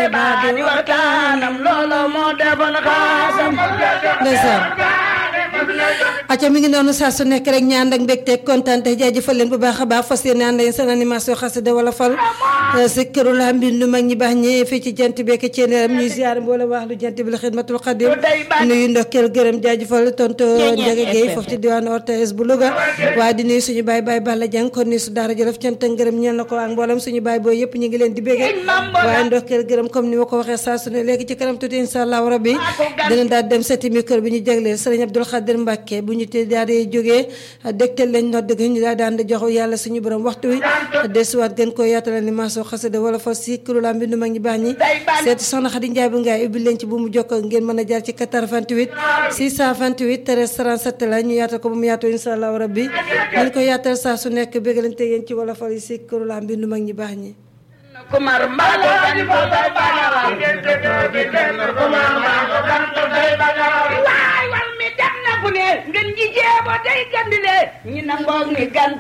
baa di waxtaanam loolo moo defoon xaasam ndeysaan acca mi ngi noonu saa su nekk rek ñaan ak mbégte kontaan te jaajëfal leen bu baax a baax fas yéene ànd ak seen animation xasida wala fal si këru la mbindu mag ñi baax ñi fii ci jant beek ceeneeram ñuy ziar mboole wax lu jant bi la xidmatul xadim nuyu ndokkeel gërëm jaajëfal tonto Ndiaga Gueye foofu ci diwaanu ortes bu Louga waaye di nuyu suñu baay baay Balla Dieng kon nuyu su daara jolof cant ak ngërëm ñeel na ko ak mboolem suñu baay booy yëpp ñu ngi leen di béggee waaye ndokkeel gërëm comme ni ma ko waxee saa su ne léegi ci kanam tuuti insha allahu rabbi dina daal dem seeti micro bi ñu jagleel sëriñ Abdoul Khadir Mbacke bu ñu te daal di jógee dégtal lañ nodd gi ñu daal daan di jox yàlla suñu borom waxtu wi desuwaat gën ko yaatalal ni maaso xasida wala fa si kurula mbindu mag ñi baax ñi seeti soxna Xadi Njaay bu ngaay ubbi leen ci bu mu jokkoo ngeen mën a jaar ci 88 628 13 37 la ñu yaatal ko ba mu yaatu insha allahu rabbi ñu ko yaatal saa su nekk bégalante yéen ci wala fa si kurula mbindu mag ñi baax ñi kumar mbaalo bani ko tay bagara kumar mbaalo bani ko tay bagara waay wal mi dem na fu ne ngeen ji jeebo day gandile ñi nangoog ni gan